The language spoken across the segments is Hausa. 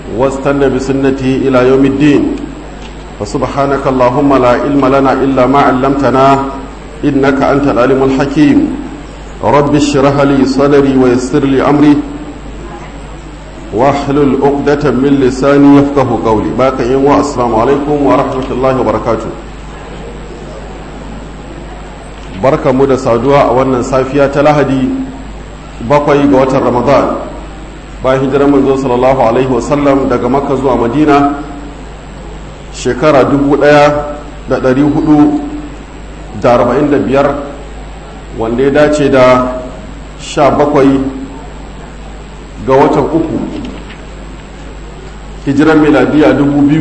واستنى بسنته إلى يوم الدين فسبحانك اللهم لا علم لنا إلا ما علمتنا إنك أنت العلم الحكيم رب اشرح لي صدري ويسر لي أمري واحلل عقدة من لساني يفقه قولي باقي يوم السلام عليكم ورحمة الله وبركاته barka mu da saduwa a wannan safiya ta lahadi bakwai ga watan ramadan bayan hijirar manzo sallallahu alaihi wasallam daga makka zuwa madina shekara 1445 wanda ya dace da 17 ga watan uku hijirar miladiya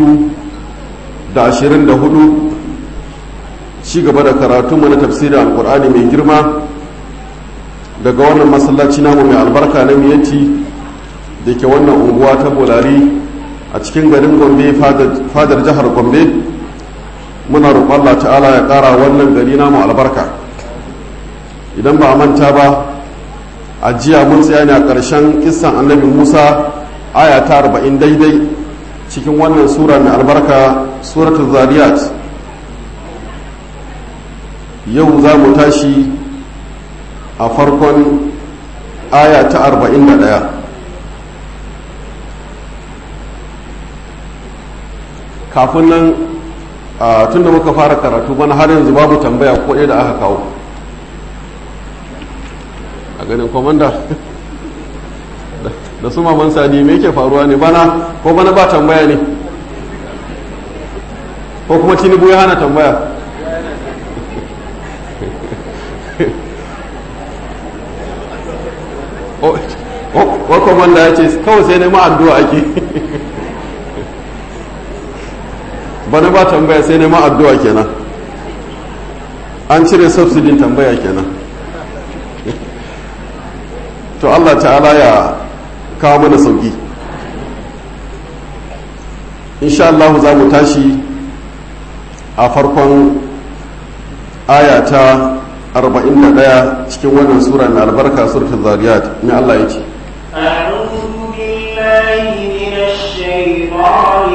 2024 ci gaba da karatunmu na tafsirin alkur'ani mai girma daga wannan masallaci namu mai albarka na miyanci da ke wannan unguwa ta bolari a cikin garin gombe fadar jihar gombe muna roƙon Allah ta'ala ya ƙara wannan gari namu albarka idan ba a manta ba a jiya mun tsaya ne a ƙarshen kissan annabi musa aya ta arba'in daidai cikin wannan sura mai albarka suratul zariyat yau za mu tashi a farkon aya ta arba'in da ɗaya kafin nan tun da muka fara karatu bana har yanzu babu tambaya ko ɗaya da aka kawo a ganin komanda da su maman sadi me yake faruwa ne bana ko bana ba tambaya ne ko kuma tinubu ya hana tambaya wa komanda ya ce kawai sai nema addu'a ake bana ba tambaya sai nema addu'a kenan an cire subsidin tambaya kenan to Allah ta'ala ya kawo mana sauki insha Allah za mu tashi a farkon aya ta 41 cikin wannan sura mai albarka suratul zariyat mai Allah ya ce أعوذ بالله من الشيطان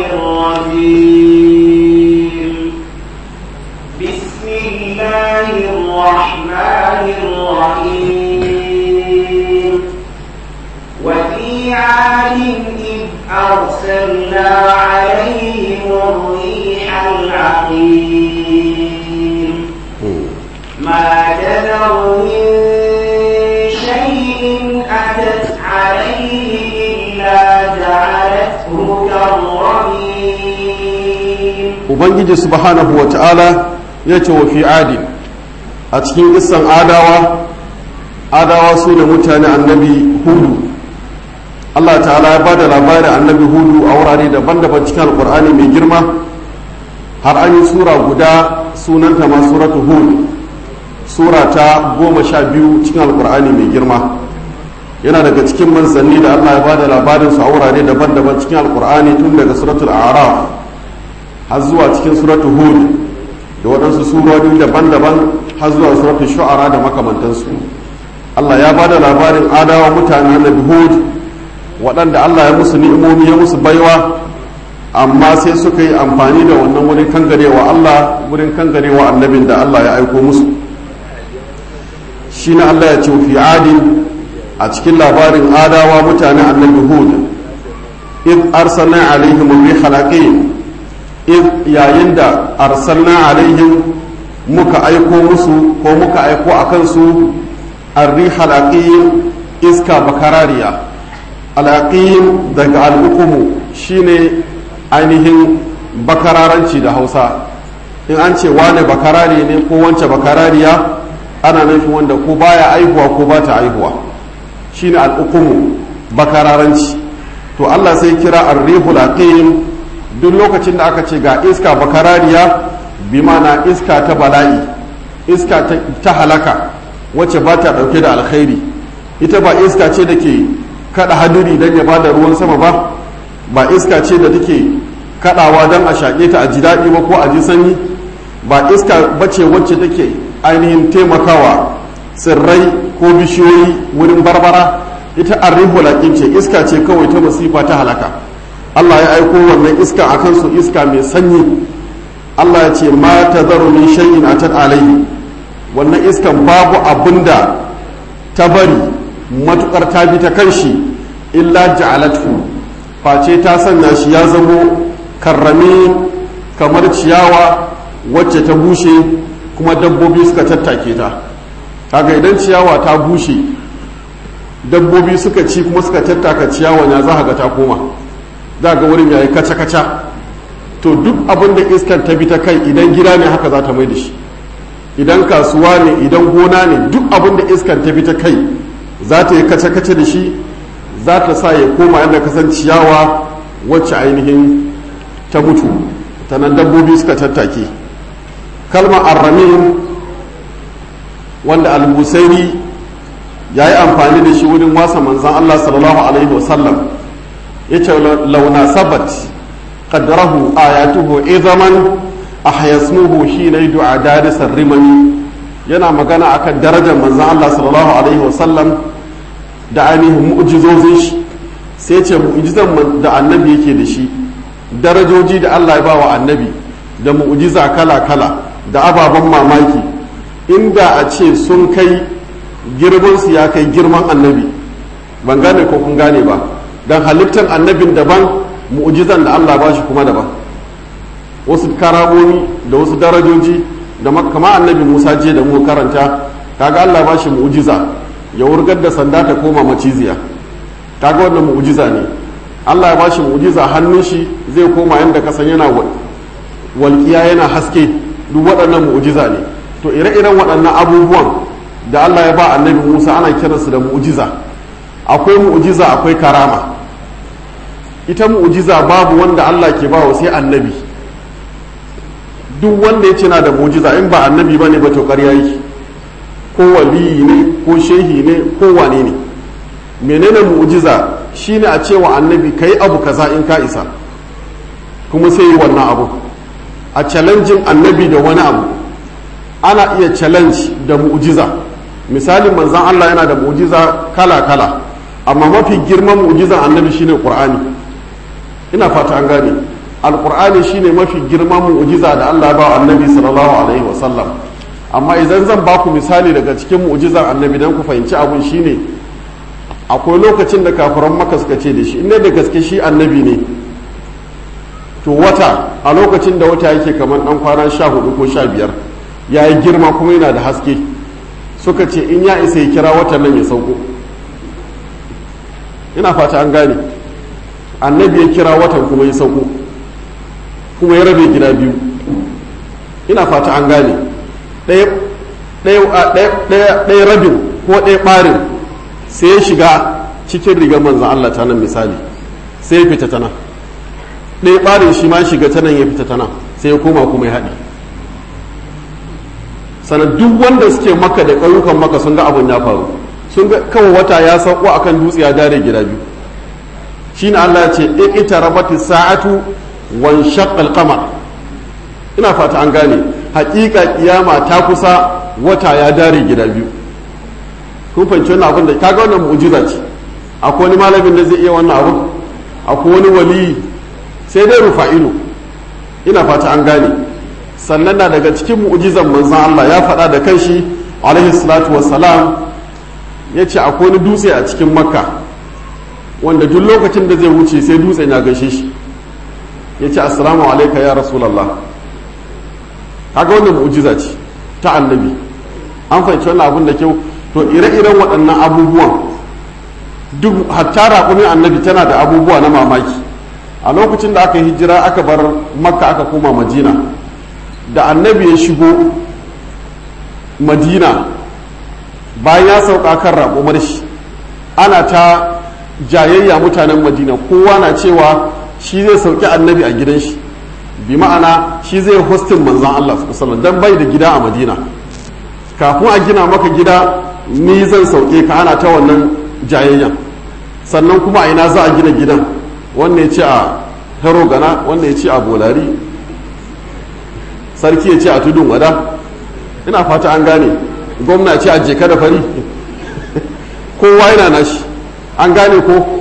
الرجيم بسم الله الرحمن الرحيم وفي عاد إذ أرسلنا عليهم الريح العقيم ما تذر من شيء أتت عليه إلا جعلته كالرميم ubangiji subhanahu wa ta'ala ya ce wa fi adi a cikin isan adawa adawa su da mutane annabi hudu allah ta'ala ya bada labarin annabi hudu a wurare daban-daban cikin alkur'ani mai girma har an yi sura guda sunanta ma suratu hud sura ta goma sha biyu cikin alkur'ani mai girma yana daga cikin manzanni da allah ya bada labarin su a wurare daban-daban cikin alkur'ani tun daga suratul araf har zuwa cikin suratu hud da waɗansu surori daban-daban har zuwa suratu shu'ara da makamantansu Allah ya ba da labarin adawa mutane na hud waɗanda Allah ya musu ni'imomi ya musu baiwa amma sai suka yi amfani da wannan wurin kangarewa Allah wurin kangarewa annabin da Allah ya aiko musu shi na Allah ya ce fi adin a cikin labarin adawa mutane annabi hud id arsalna alaihim rihal aqim yayin da arsalna alaihim muka aiko musu ko muka aiko a kansu arrihal aqim iska bakarariya al'aqim daga al'ukumu shine ainihin bakararanci da hausa in an ce wane bakarari ne ko wance bakarariya ana nufin wanda ko baya aihuwa ko ba ta aihuwa shine al'ukumu bakararanci to allah sai kira arrihul aqim duk lokacin da aka ce ga iska bakarariya bi mana iska ta bala'i iska ta halaka wacce ba ta ɗauke da alkhairi ita ba iska ce da ke kada hadiri don ya bada ruwan sama ba ba iska ce da take kadawa don a shaƙe ta a ji daɗi ba ko a ji sanyi ba iska bace wacce take ainihin taimakawa tsirrai ko bishiyoyi wurin barbara ita arrihu laƙin ce iska ce kawai ta masifa ta halaka Allah ya aiko wannan iska a kansu iska mai sanyi Allah ya ce ma ta zaro min shay'in atat alayhi wannan iskan babu abinda ta bari matukar ta bi ta kanshi illa ja'alatu face ta sanya shi ya zamo karrame kamar ciyawa wacce ta bushe kuma dabbobi suka tattake ta kaga idan ciyawa ta bushe dabbobi suka ci kuma suka tattaka ciyawa ya za ga ta koma za ga wurin yayi kaca-kaca to duk abin da iskar ta bi ta kai idan gida ne haka za ta mai da shi idan kasuwa ne idan gona ne duk abin da iskar ta bi ta kai za ta yi kace-kace da shi za ta sa ya koma yadda kasan ciyawa wacce ainihin ta mutu ta nan dabbobi suka tattake kalmar arramin wanda al-busairi ya yi amfani da shi wurin wasa manzan allah sallallahu alaihi wasallam ya ce launa sabat qaddarahu ayatuhu izaman ahyasmuhu hina yud'a darisar rimani yana magana akan darajar manzan Allah sallallahu alaihi wasallam da ainihin mu'jizozin shi sai ce mu'jizan da annabi yake da shi darajoji da Allah ya ba wa annabi da mu'jiza kala kala da ababen mamaki inda a ce sun kai girman su ya kai girman annabi ban gane ko kun gane ba dan halittar annabin daban mu'jizan da Allah ba shi kuma daban wasu karamomi da wasu darajoji da kama annabi Musa je da mu karanta kaga Allah ba shi mu'jiza ya wurgar da sanda ta koma maciziya kaga wannan mu'jiza ne Allah ya ba shi mu'jiza hannun shi zai koma yanda kasan yana walƙiya yana haske duk waɗannan mu'jiza ne to ire-iren waɗannan abubuwan da Allah ya ba annabi Musa ana kiransu da mu'jiza akwai mu'jiza akwai karama ita mu'jiza babu wanda Allah ke bawa sai annabi duk wanda ya ce na da mu'jiza in ba annabi bane ba to ƙarya yake ko waliyi ne ko shehi ne ko wane ne menene mu'jiza shine a cewa annabi kai abu kaza in ka isa kuma sai yi wannan abu a challenging annabi da wani abu ana iya challenge da mu'jiza misali manzan Allah yana da mu'jiza kala-kala amma mafi girman mu'jizan annabi shine qur'ani ina fata an gane alqur'ani shine mafi girman mu'jiza da Allah ya ba annabi sallallahu alaihi wasallam amma idan zan ba ku misali daga cikin mu'jizan annabi dan ku fahimci abun shine akwai lokacin da kafiran maka suka ce da shi inda da gaske shi annabi ne to wata a lokacin da wata yake kamar dan kwana sha hudu ko sha biyar ya yi girma kuma yana da haske suka ce in ya isa ya kira watan nan ya sauko ina fata an gane annabi ya kira watan kuma ya sauko kuma ya rabe gida biyu ina fata an gane ɗaya rabin ko ɗaya ɓarin sai ya shiga cikin rigar manzan Allah ta nan misali sai ya fita ta nan ɗaya ɓarin shi ma shiga ta nan ya fita ta nan sai ya koma kuma ya haɗi sannan duk wanda suke maka da ƙauyukan maka sun ga abin ya faru sun ga kawai wata ya sauko akan dutse ya dare gida biyu shine Allah ya ce ita rabati sa'atu wan shaqqal qamar ina fata an gane haƙiƙa kiyama ta kusa wata ya dare gida biyu kun fahimci wannan abin da kaga wannan mu'jiza ce akwai wani malamin da zai iya wannan abin akwai wani wali sai dai rufa'ilu ina fata an gane sannan na daga cikin mu'jizan manzon Allah ya faɗa da kanshi alaihi salatu wassalam ya ce akwai wani dutse a cikin makka wanda duk lokacin da zai wuce sai dutsen ya gaishe shi ya ce assalamu alaika ya rasulallah kaga wannan mu'jiza ce ta annabi an fahimci wannan abun da kyau to ire-iren waɗannan abubuwan duk hatta raƙumin annabi tana da abubuwa na mamaki a lokacin da aka yi hijira aka bar makka aka koma madina da annabi ya shigo madina bayan ya sauka kan raƙumar shi ana ta jayayya mutanen madina kowa na cewa shi zai sauki annabi a gidan shi bi ma'ana shi zai hostin manzan Allah sallallahu dan bai da gida a madina kafin a gina maka gida ni zan sauke ka ana ta wannan jayayyan sannan kuma a ina za a gina gidan wannan ya ce a hero gana wannan ya ce a bolari sarki ya ce a tudun wada ina fata an gane gwamna ce a jeka da fari kowa yana nashi an gane ko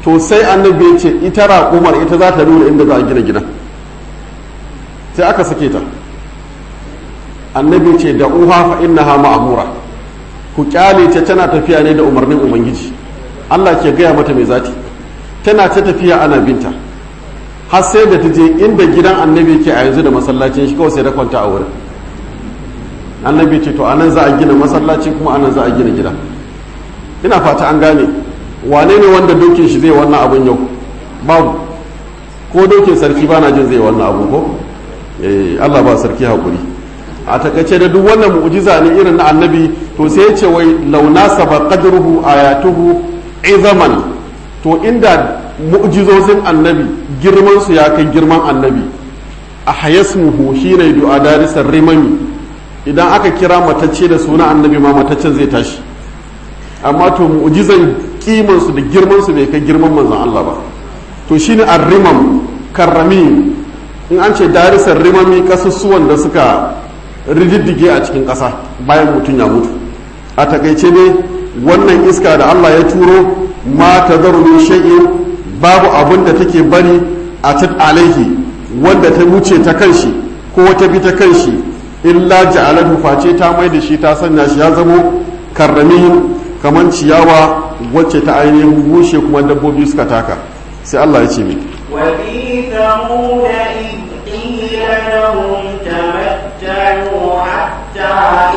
to sai annabi ya ce ita raƙumar ita za ta nuna inda za a gina gidan sai aka sake ta annabi ce da uha fa innaha ma'mura ku kyale ta tana tafiya ne da umarnin ubangiji Allah ke gaya mata mai zati tana ta tafiya ana binta har sai da ta je inda gidan annabi ke a yanzu da masallacin shi kawai sai da kwanta a wurin annabi ce to anan za a gina masallaci kuma anan za a gina gida ina fata an gane wane ne wanda dokin shi zai wannan abun yau babu ko dokin sarki bana jin zai wannan abu ko eh Allah ba sarki hakuri a takaice da duk wannan mu'jiza ne irin na annabi to sai ya ce wai launa saba qadruhu ayatuhu izaman to inda mu'jizozin annabi girman su ya kai girman annabi a hayasmuhu shine du'a darisar rimami idan aka kira matacce da suna annabi ma mataccen zai tashi amma to mu'jizan kiman su da girman su bai kai girman manzon Allah ba to shine ar-rimam karrami in an ce darisar rimami kasussuwan da suka rididdige a cikin ƙasa bayan mutum ya mutu a takaice ne wannan iska da Allah ya turo ma ta min shay'in babu abin da take bari a tat alaihi wanda ta wuce ta kanshi ko ta bi ta kanshi illa ja'alahu face ta mai da shi ta sanya shi ya zamo karrami kaman ciyawa wacce ta ainihin bushe kuma dabbobi suka taka sai Allah ya ce mi وفي ثمود إذ قيل لهم تمتعوا حتى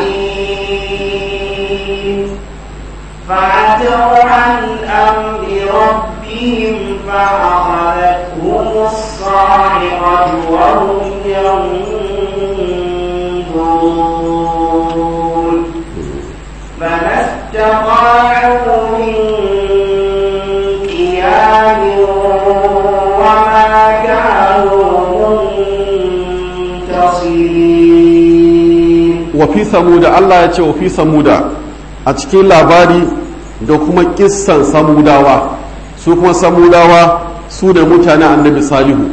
حين فعتوا عن أمر ربهم فأخذتهم الصاعقة وهم ينظرون فما استطاعوا من قيام وما كانوا منتصرين wa fi samuda Allah ya ce wa fi samuda a cikin labari da kuma kissan samudawa su kuma samudawa su ne mutanen annabi salihu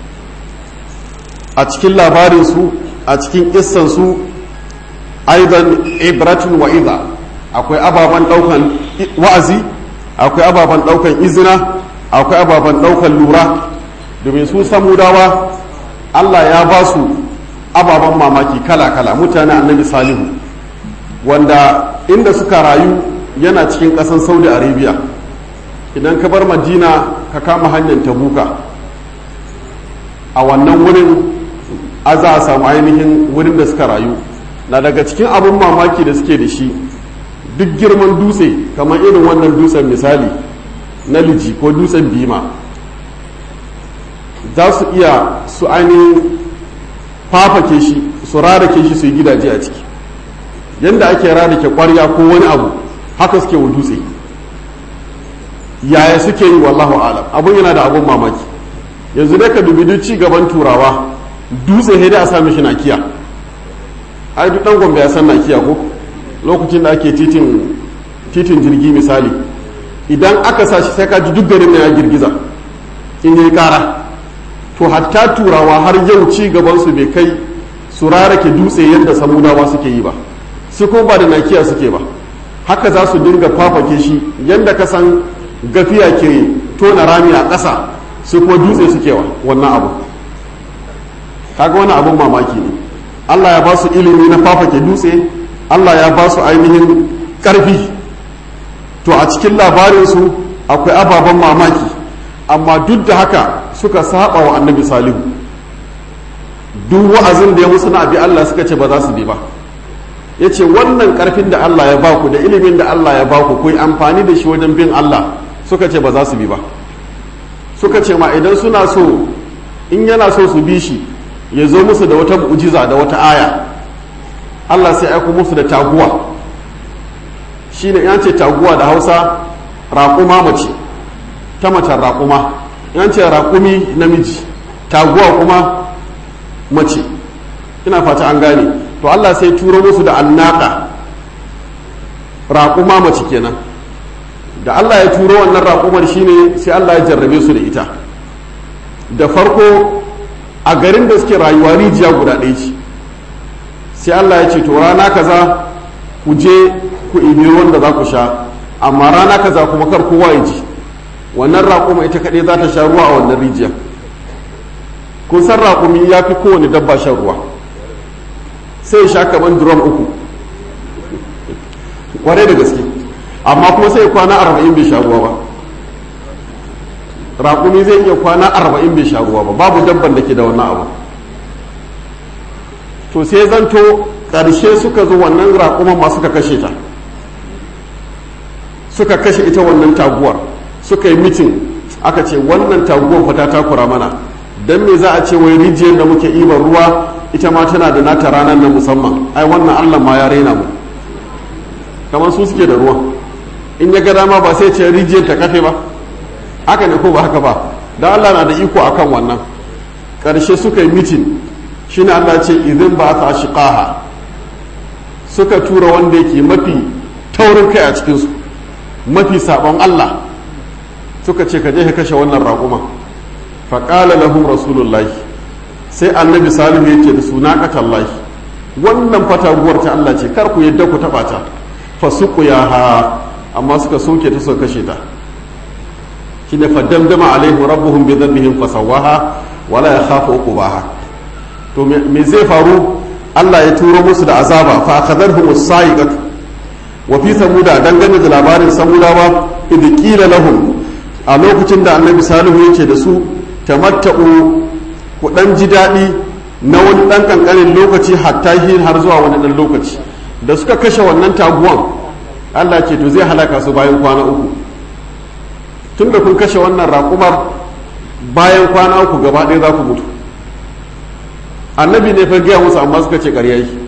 a cikin labarinsu a cikin kissansu aidan ibratun wa iza akwai ababen daukan wa'azi akwai ababen daukan izina akwai ababen daukan lura domin su samudawa Allah ya ba su ababen mamaki kala-kala mutane annabi salihu wanda inda suka rayu yana cikin ƙasan saudi arabia idan ka bar madina ka kama hanyar tabuka a wannan wurin a za a samu ainihin wurin da suka rayu na daga cikin abin mamaki da suke da shi duk girman dutse kamar irin wannan dutsen misali na liji ko dutsen bima za su iya su ainihin fafake shi su rarake shi su yi gidaje a ciki yadda ake rarake kwarya ko wani abu haka suke wa dutse yaya suke yi wallahu alam abun yana da abun mamaki yanzu dai ka dubi duk ci gaban turawa dutse sai dai a sami shi nakiya ai duk dan gombe ya san nakiya ko lokacin da ake titin titin jirgi misali idan aka sa shi sai ka ji duk garin na ya girgiza in yi kara to hatta turawa har yau ci gabansu bai kai su rarake dutse yadda samudawa suke yi ba su kuma ba da nakiya suke ba haka za su dinga fafake shi yadda ka san gafiya ke tona rami a ƙasa su kuma dutse suke wa wannan abu kaga wani abun mamaki ne allah ya ba su ilimi na fafake dutse allah ya ba su ainihin ƙarfi to a cikin labarinsu akwai ababen mamaki amma duk da haka suka saba wa annabi salihu duk wa'azin da ya musu na abi Allah suka ce ba za su bi ba ya ce wannan karfin da Allah ya baku da ilimin da Allah ya baku ku yi amfani da shi wajen bin Allah suka ce ba za su bi ba suka ce ma idan suna so in yana so su bi shi ya zo musu da wata mu'jiza da wata aya Allah sai aiko musu da taguwa shine ya ce taguwa da Hausa raƙuma mace ta macen raƙuma yan ce raƙumi namiji taguwa kuma mace ina fata an gane to Allah sai turo musu da annaka raƙuma mace kenan da Allah ya turo wannan raƙumar shine sai Allah ya jarrabe su da ita da farko a garin da suke rayuwa rijiya guda ɗaya ce sai Allah ya ce to rana kaza ku je ku ibi wanda za ku sha amma rana kaza kuma kar kowa ya ji wannan raƙuma ita kaɗai za ta sha ruwa a wannan rijiyar kun san raƙumi ya fi kowane dabba shan ruwa sai ya sha kaman drum uku kwarai da gaske amma kuma sai kwana arba'in bai sha ruwa ba raƙumi zai iya kwana arba'in bai sha ruwa ba babu dabban da ke da wannan abu to sai zanto ƙarshe suka zo wannan raƙuman ma suka kashe ta suka kashe ita wannan taguwar suka yi mitin aka ce wannan taguwar fata takura mana don me za a ce wai rijiyar da muke ibar ruwa ita ma tana da nata ranar na musamman ai wannan allah ma ya raina mu kamar su suke da ruwa in ya ga dama ba sai ce rijiyar ta kafe ba haka ne ko ba haka ba da allah na da iko akan wannan ƙarshe suka yi mitin shine allah ce idan ba ta shiqaha suka tura wanda yake mafi taurin kai a cikinsu mafi sabon allah suka ce ka je ka kashe wannan raƙuma faƙala lahum rasulullahi sai annabi salihu ya ce da suna ƙatallahi wannan fataguwar ta Allah ce kar ku yadda ku taɓa ta fasuku ya ha amma suka soke ta suka kashe ta shi ne faddamdama alaihi rabbuhum bi dhanbihim fasawaha wala yakhafu uqbaha to me zai faru Allah ya turo musu da azaba fa akhadharhum as-sa'iqatu wa fi samuda dangane da labarin samudawa idh qila lahum a lokacin da annabi salihu ya ce da su tamatta'u ku dan ji daɗi na wani ɗan ƙanƙanin lokaci hatta hin har zuwa wani ɗan lokaci da suka kashe wannan taguwan allah ce to zai halaka su bayan kwana uku tun da kun kashe wannan raƙumar bayan kwana uku gaba ɗaya za ku mutu annabi ne fa gaya musu amma suka ce ƙarya yi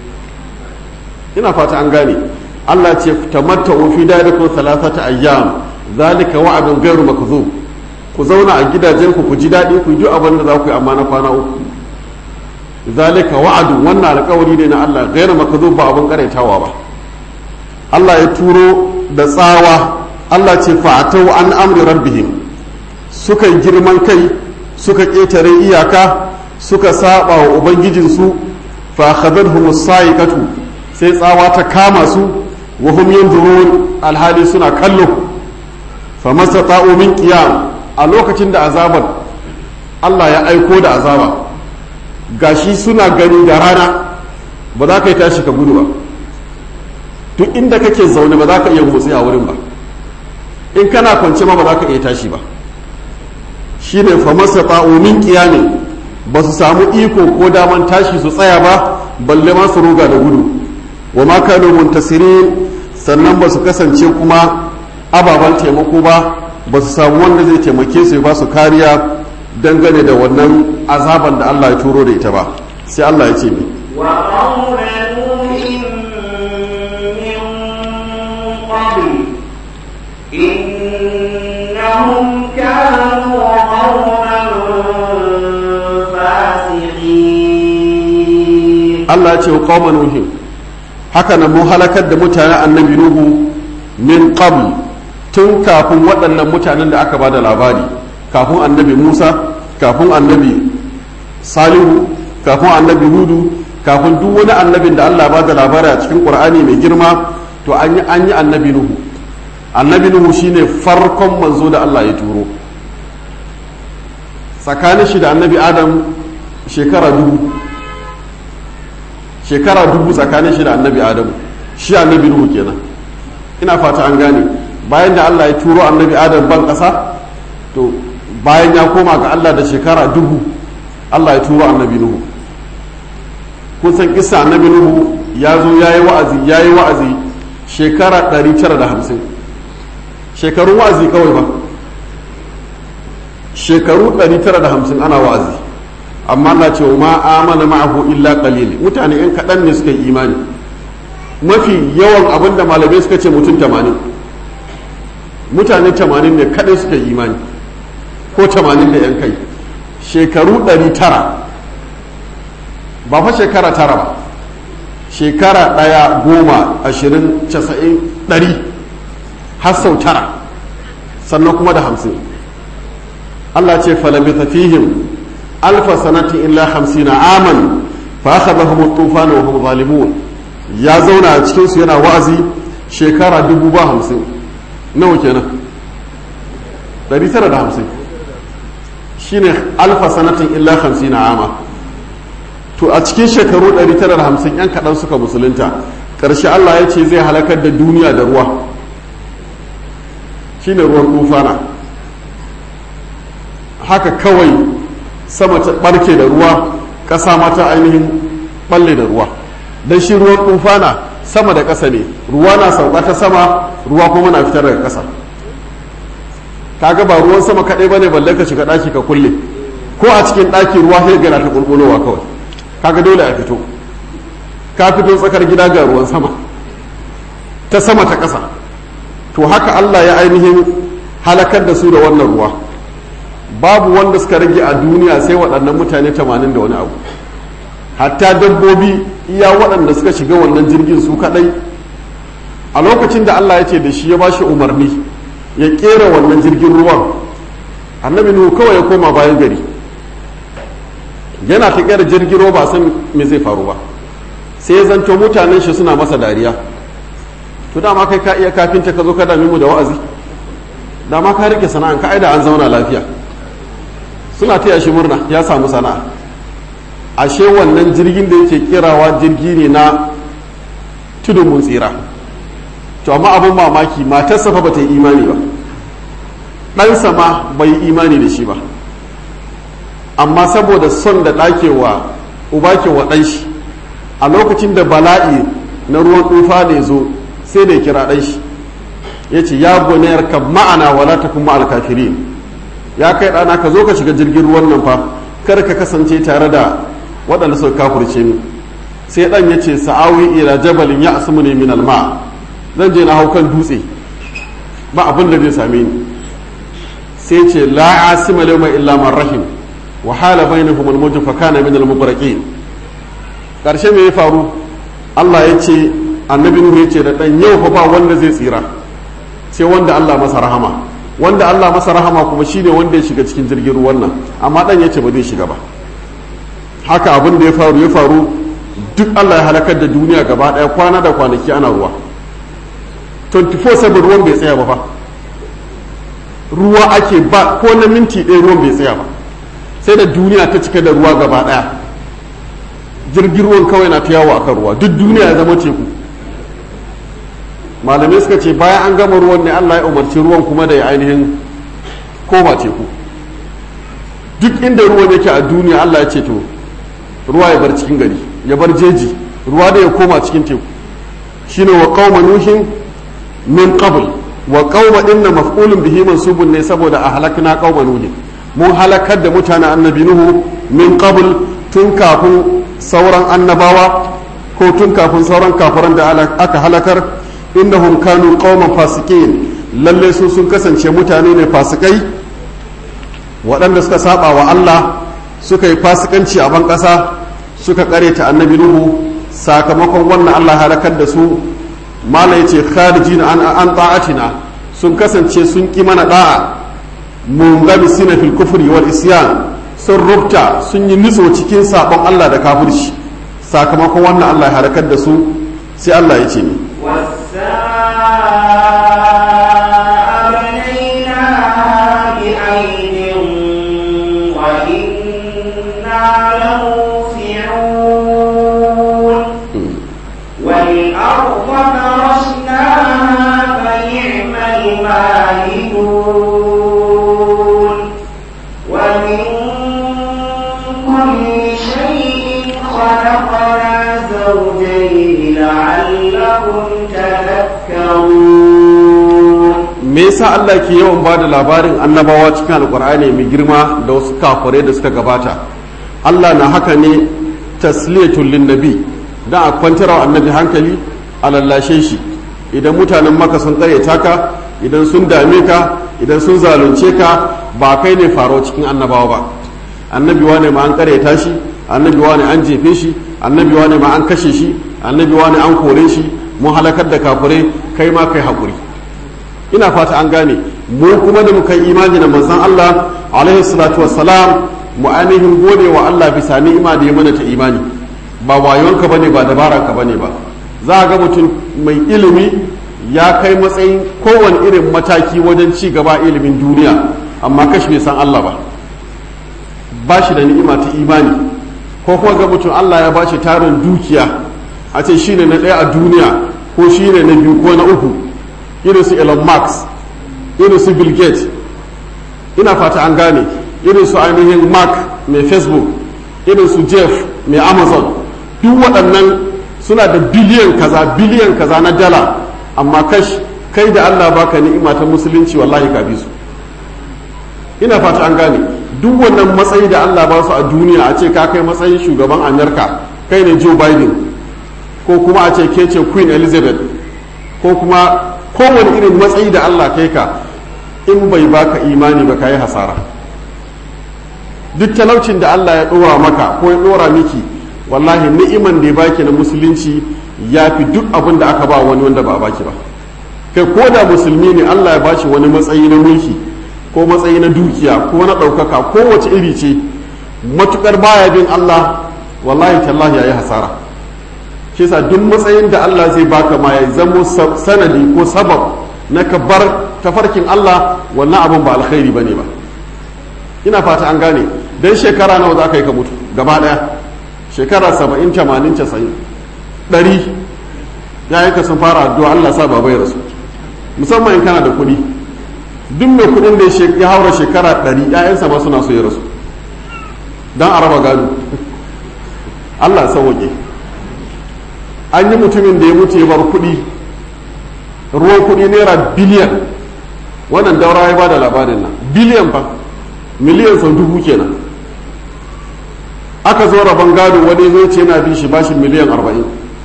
ina fata an gane allah ce tamatta'u fi dalikum thalathata ayyam zalika wa'adun gairu makzub ku zauna a gidajenku ku ji daɗi ku ji abin da za ku yi amma na kwana uku zalika wa'adun wannan alƙawari ne na Allah gairu makzub ba abin karaitawa ba Allah ya turo da tsawa Allah ce fa'atau an amri rabbihim suka yi girman kai suka ƙetare iyaka suka saba wa ubangijinsu fa akhadhahum as-sa'iqatu sai tsawa ta kama su wa hum yanzurun alhali suna kallo famasa min qiyam a lokacin da azabar Allah ya aiko da azaba gashi suna gani da rana ba za ka yi tashi ka gudu ba duk inda kake zaune ba za ka iya motsi a wurin ba in kana kwance ma ba za ka iya tashi ba shine famasa min qiyamin ba su samu iko ko daman tashi su tsaya ba balle ma su ruga da gudu wa ma kanu muntasirin sannan ba su kasance kuma ababen taimako ba ba su samu wanda zai taimake su ba su kariya dangane da wannan azaban da Allah ya turo da ita ba sai Allah ya ce mi وقوم نوح من قبل إنهم كانوا قوما فاسقين Allah ya ce wa qauman nuhin haka nan mun halakar da mutanen annabi nuhu min qabl tun kafin waɗannan mutanen da aka ba da labari kafin annabi musa kafin annabi salihu kafin annabi hudu kafin duk wani annabin da allah ba da labari a cikin ƙur'ani mai girma to an yi an yi annabi nuhu annabi nuhu shine farkon manzo da allah ya turo tsakanin shi da annabi adam shekara dubu shekara dubu tsakanin shi da annabi adamu shi annabi nuhu kenan ina fata an gane bayan da Allah ya turo annabi adam ban ƙasa to bayan ya koma ga Allah da shekara dubu Allah ya turo annabi nuhu kun san kisa annabi nuhu ya zo ya yi wa'azi ya yi wa'azi shekara 950 shekarun wa'azi kawai ba shekaru 950 ana wa'azi amma na ce ma amana ma'ahu illa qalil mutane yan kaɗan ne suka yi imani mafi yawan abin da malamai suka ce mutum 80 mutane 80 ne kaɗai suka yi imani ko 80 da yan kai shekaru 900 ba fa shekara tara ba shekara ɗaya goma ashirin casa'in ɗari har sau tara sannan kuma da hamsin Allah ce falabita fihim alfa sanatin illa hamsina aman fa akhadhahum at-tufan wa hum zalimun ya zauna a cikin su yana wa'azi shekara dubu ba hamsin nawa kenan 950 shine alfa sanatin illa 50 ama to a cikin shekaru 950 yan kaɗan suka musulunta ƙarshe Allah ya ce zai halakar da duniya da ruwa shine ruwan tufana haka kawai sama ta ɓarke da ruwa ƙasa mata ainihin ɓalle da ruwa don shi ruwan tufana sama da ƙasa ne ruwa na sauka ta sama ruwa kuma na fitar daga ƙasa kaga ba ruwan sama kaɗai ba ne balle ka shiga ɗaki ka kulle ko a cikin ɗaki ruwa sai gana ta ƙulƙulowa kawai kaga dole a fito ka fito tsakar gida ga ruwan sama ta sama ta ƙasa to haka Allah ya ainihin halakar da su da wannan ruwa babu wanda suka rage a duniya sai waɗannan mutane tamanin da wani abu hatta dabbobi iya waɗanda suka shiga wannan jirgin su kaɗai a lokacin da Allah ya ce da shi ya ba shi umarni ya ƙera wannan jirgin ruwan annabi nuhu kawai ya koma bayan gari yana ta ƙera jirgin ruwa ba san me zai faru ba sai ya zanto mutanen shi suna masa dariya to dama kai ka iya kafinta ka zo ka dami mu da wa'azi dama ka rike sana'an ka aida an zauna lafiya suna taya shi murna ya samu sana'a ashe wannan jirgin da yake kirawa jirgi ne na tudun mun tsira to amma abin mamaki matarsa fa bata yi imani ba ɗansa ma bai yi imani da shi ba amma saboda son da ɗakewa uba ke wa ɗan shi a lokacin da bala'i na ruwan tufa ne zo sai da ya kira ɗan shi ya ce ya gonayar ka ma'ana wala ta kuma alkafirin ya kai ɗana ka zo ka shiga jirgin ruwan nan fa kar ka kasance tare da waɗanda suka kafurce ni sai ɗan ya ce sa'awi ila jabalin ya asmu ne min alma zan je na hau kan dutse ba abin da zai same ni sai ce la asima layma illa man rahim wa hala bainahum al-mawj fa kana min al-mubraqin karshe me ya faru Allah ya ce annabi Nuhu ya ce da ɗan yau fa ba wanda zai tsira sai wanda Allah masa rahama wanda Allah masa rahama kuma shine wanda ya shiga cikin jirgin ruwan nan amma dan yace ba zai shiga ba haka abin da ya faru ya faru duk Allah ya halakar da duniya gaba daya kwana da kwanaki ana ruwa 24/7 ruwan bai tsaya ba fa ruwa ake ba ko na minti ɗaya ruwan bai tsaya ba sai da duniya ta cika da ruwa gaba daya jirgin ruwan kawai na ta yawo akan ruwa duk duniya ya zama teku malamai suka ce bayan an gama ruwan ne Allah ya umarci ruwan kuma da ya ainihin koma teku duk inda ruwan yake a duniya Allah ya ce to ruwa ya bar cikin gari ya bar jeji ruwa da ya koma cikin teku shine wa qauma nuhin min qabl wa qauma inna maf'ulun bihi mansubun ne saboda a halakna qauma nuhin mun halakar da mutanen annabi nuhu min qabl tun kafin sauran annabawa ko tun kafin sauran kafiran da aka halakar innahum kanu qauman fasikin lalle su sun kasance mutane ne fasikai waɗanda suka saba wa Allah suka yi fasikanci a ban ƙasa suka ta annabi nuhu sakamakon wannan Allah halakar da su mala yace kharijin an an ta'atina sun kasance sun ki mana da'a mungamisina fil kufri wal isyan sun rubta sun yi nutso cikin sabon Allah da kafirci sakamakon wannan Allah halakar da su sai Allah ya ce ni والسماء بنيناها بأيد وإنا لموسعون والأرض فرشناها فنعم الماهدون ومن كل شيء خلقنا زوجين لعلكم تذكرون me yasa Allah ke yawan ba da labarin annabawa cikin alkur'ani mai girma da wasu kafirai da suka gabata Allah na haka ne tasliyatul linnabi dan a kwantar wa annabi hankali a lallashe shi idan mutanen maka sun karyata ka idan sun dame ka idan sun zalunce ka ba kai ne faro cikin annabawa ba annabi wane ma an karyata shi annabi wane an jefe shi annabi wane ma an kashe shi annabi wane an kore shi mun halakar da kafirai kai ma kai haƙuri ina fata an gane mu kuma da muka yi imani da manzon Allah alaihi salatu wassalam mu ainihin gode wa Allah bisa ni'ima da ya mana ta imani ba wayonka bane ba dabaranka bane ba za a ga mutum mai ilimi ya kai matsayin kowane irin mataki wajen ci gaba ilimin duniya amma kashi bai san Allah ba ba shi da ni'ima ta imani ko kuma ga mutum Allah ya ba shi tarin dukiya a ce shine na ɗaya a duniya ko shine na biyu ko na uku irin su Elon Musk irin su Bill Gates ina fata an gane irin su ainihin Mark mai Facebook irin su Jeff mai Amazon duk waɗannan suna da biliyan kaza biliyan kaza na dala amma kash kai da Allah baka ni'ima ta musulunci wallahi ka bi su ina fata an gane duk wannan matsayi da Allah ba su a duniya a ce ka kai matsayin shugaban Amerika kai ne Joe Biden ko kuma a ce ke ce Queen Elizabeth ko kuma kowane irin matsayi da Allah kai ka in bai baka imani ba ka yi hasara duk talaucin da Allah ya ɗora maka ko ya ɗora miki wallahi ni'iman da ya baki na musulunci ya fi duk abin da aka ba wani wanda ba a baki ba kai ko da musulmi ne Allah ya bashi wani matsayi na mulki ko matsayi na dukiya ko na ɗaukaka ko wace iri ce matukar baya bin Allah wallahi tallahi ya yi hasara shi yasa duk matsayin da Allah zai baka ma ya zamo sanadi ko sabab na ka bar tafarkin Allah wannan abin ba alkhairi bane ba ina fata an gane dan shekara nawa za ka yi ka mutu gaba daya shekara saba'in tamanin casa'in ɗari ya ka sun fara addu'a Allah sa baba ya rasu musamman in kana da kuɗi duk mai kuɗin da ya haura shekara ɗari ‘ya'yansa ma suna so ya rasu don a raba gado Allah sauwaƙe an yi mutumin da ya mutu ya bar kuɗi ruwan kuɗi naira biliyan wannan daura ya ba da labarin nan biliyan fa miliyan sau dubu kenan aka zo rabon gado wani zai ce yana bin shi bashi miliyan arba'in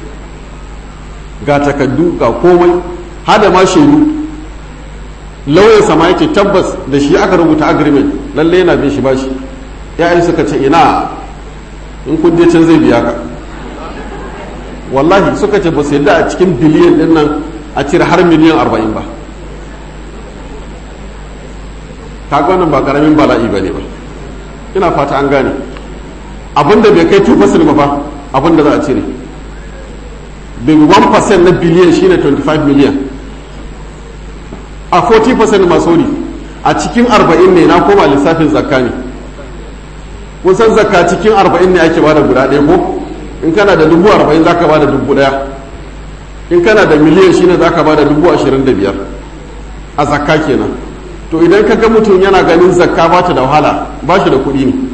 ga takaddu ga komai hada ma shaidu lauyan sama yake tabbas da shi aka rubuta agreement lalle yana bin shi bashi ya'yan suka ce ina in kun je can zai biya ka wallahi suka ce ba su yadda a cikin biliyan din nan a cire har miliyan arba'in ba kaga wannan ba karamin bala'i ba ne ba ina fata an gane abinda bai kai 2% ba fa abinda za a cire bai 1% na biliyan shine 25 miliyan a 40% masori a cikin 40 ne na koma lissafin zakka ne kun san zakka cikin 40 ne ake bada guda ɗaya ko in kana da dubu 40 zaka bada dubu ɗaya in kana da miliyan shine zaka bada dubu 25 a zakka kenan to idan ka ga mutum yana ganin zakka ba ta da wahala ba shi da kuɗi ne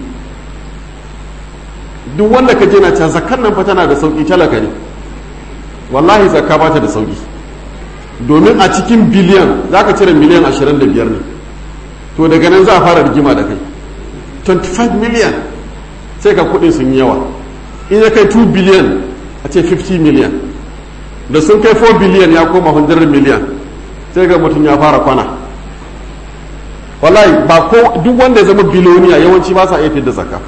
duk wanda ka je na can zakkan nan fa tana da sauki talaka ne wallahi zakka ba ta da sauki domin a cikin biliyan za ka cire miliyan 25 ne to daga nan za a fara rigima da kai 25 miliyan sai ka kudin sun yi yawa in ya kai 2 biliyan a ce 50 miliyan da sun kai 4 biliyan ya koma 100 miliyan sai ga mutum ya fara kwana wallahi ba ko duk wanda ya zama biloniya yawanci ba sa iya fidda zakka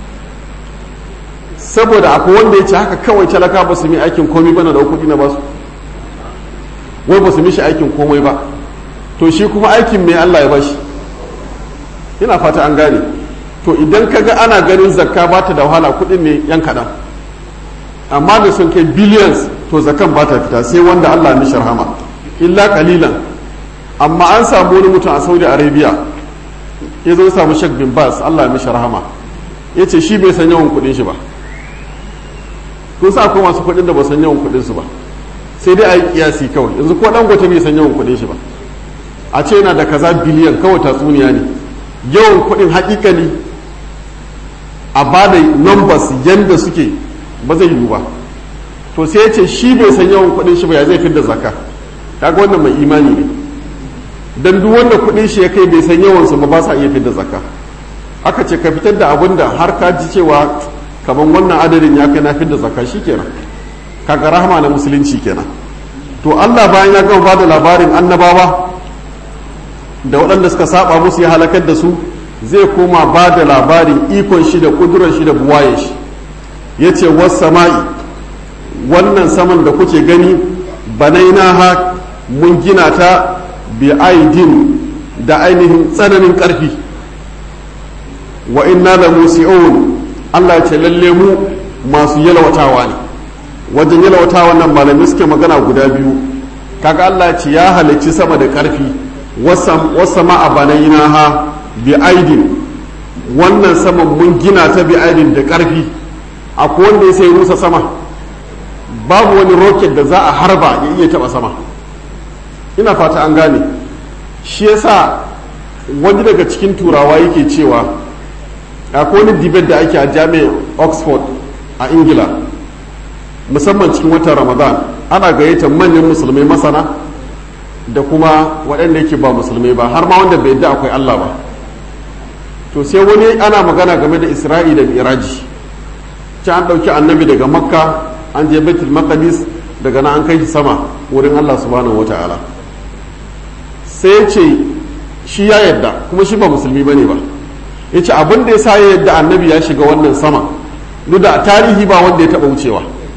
saboda akwai wanda ya ce haka kawai talaka ba su mi aikin komai bana da kuɗi na basu wai ba su mishi aikin komai ba to shi kuma aikin mai Allah ya bashi ina fata an gane to idan ka ga ana ganin zakka ba ta da wahala kuɗin ne yan kaɗan amma da sun kai billions to zakan ba ta fita sai wanda Allah ya mishi rahama illa kalilan amma an samu wani mutum a Saudi Arabia ya zo samu Sheikh bin Bas Allah ya mishi rahama ya ce shi bai san yawan kuɗin shi ba kun sa akwai masu kuɗin da ba san yawan kuɗin su ba sai dai a yi kiyasi kawai yanzu ko dan gwata bai san yawan kuɗin shi ba a ce yana da kaza biliyan kawai tatsuniya ne yawan kuɗin hakikani a ba da numbers yanda suke ba zai yiwu ba to sai ya ce shi bai san yawan kuɗin shi ba ya zai fidda zakka kaga wannan mai imani ne dan duk wanda kuɗin shi ya kai bai san yawan su ba ba sa iya fidda zakka aka ce ka fitar da abin da har ka ji cewa kamar wannan adadin ya kai na fidda zakka kenan kaga rahama na musulunci kenan to Allah bayan ya gama bada labarin annabawa da waɗanda suka saba musu ya halakar da su zai koma ba da labarin ikon shi da kudurar shi da buwaye shi ya ce sama'i wannan saman da kuke gani banaina ha mun gina ta bi aidin da ainihin tsananin ƙarfi wa inna da musi'un Allah ya ce lalle mu masu yalwatawa ne wajen yalwata wannan malamai suke magana guda biyu kaga Allah ce ya halicci sama da ƙarfi wasa ma a banaina ha bi aidin wannan saman mun gina ta bi aidin da ƙarfi akwai wanda ya sai rusa sama babu wani roket da za a harba ya iya taba sama ina fata an gane shi yasa wani daga cikin turawa yake cewa akwai wani debate da ake a jami'ar oxford a ingila musamman cikin watan ramadan ana gayyatar manyan musulmai masana da kuma waɗanda yake ba musulmai ba har ma wanda bai yadda akwai allah ba to sai wani ana magana game da isra'i da miraji ci an ɗauki annabi daga makka an je baitul maqdis daga nan an kai shi sama wurin allah subhanahu wata'ala sai ce shi ya yadda kuma shi ba musulmi bane ba ya ce abin da ya sa ya yadda annabi ya shiga wannan sama duk da tarihi ba wanda ya taɓa wucewa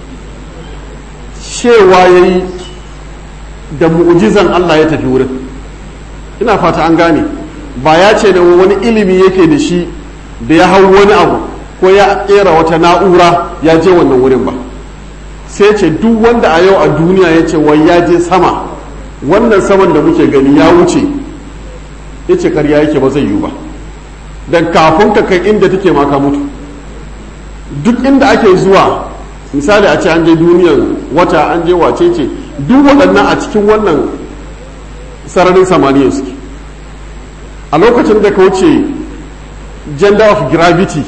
cewa ya yi da mu'ujizan allah ya tafi wurin ina fata an gane ba ya ce da wani ilimi yake da shi da ya hau wani abu ko ya kera wata na'ura ya je wannan wurin ba sai ce duk wanda a yau a duniya ya ce wai ya je sama wannan saman da muke gani ya wuce ya ce karya yake ba zai yiwu ba dan kafin ka kai inda take ma ka mutu duk inda ake zuwa misali a ce an je duniyan wata an je wace ce duk waɗannan a cikin wannan sararin samaniya suke a lokacin da ka wuce gender of gravity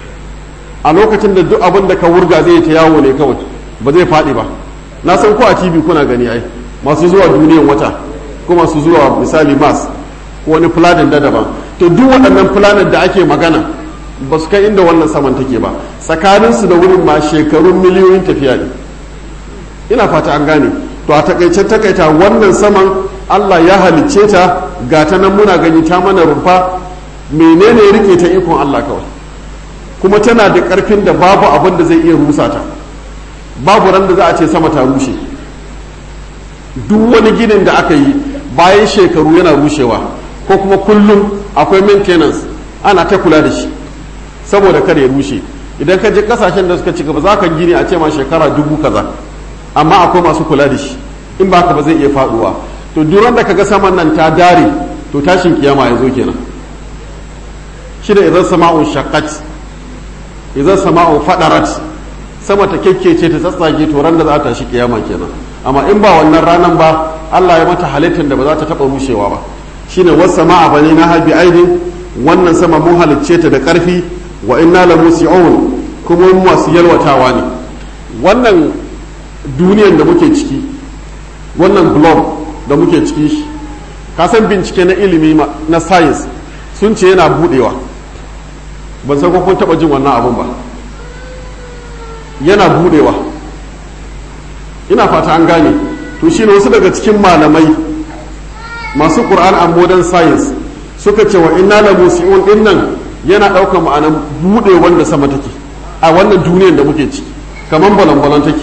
a lokacin da duk abin da ka wurga zai ta yawo ne kawai ba zai faɗi ba na san ko a tv kuna gani ai masu zuwa duniyan wata ko masu zuwa misali mars ko wani planet da daban to duk waɗannan planet da ake magana ba su kai inda wannan saman take ba tsakaninsu da wurin ma shekarun miliyoyin tafiya ne ina fata an gane to a takaice takaita wannan saman allah ya halicce ta ga ta nan muna gani ta mana rumfa menene rike ta ikon allah kawai kuma tana da ƙarfin da babu abin da zai iya rusa ta babu ran da za a ce sama ta rushe duk wani ginin da aka yi bayan shekaru yana rushewa ko kuma kullum akwai maintenance ana ta kula da shi saboda kar ya rushe idan ka je kasashen da suka ci gaba za ka gini a ce ma shekara dubu kaza amma akwai masu kula da shi in ba ka ba zai iya faduwa to duran da kaga saman nan ta dare to tashin kiyama ya zo kenan shi da idan sama'un shaqqat idan sama'un fadarat sama ta kekkece ta tsatsage to ran da za ta shi kiyama kenan amma in ba wannan ranan ba Allah ya mata halittar da ba za ta taba rushewa ba shine was sama'a bani na habi aidin wannan sama mun halicce ta da karfi wa inna la musi'un kuma mu masu yalwatawa ne wannan duniyan da muke ciki wannan globe da muke ciki shi kasan bincike na ilimi na science sun ce yana budewa ban san ko kun taba jin wannan abun ba yana budewa ina fata an gane to shi ne wasu daga cikin malamai masu Qur'an and modern science suka ce wa inna la musi'un din nan yana ɗaukar ma'anar buɗe wanda sama take a wannan duniyar da muke ciki kamar balan take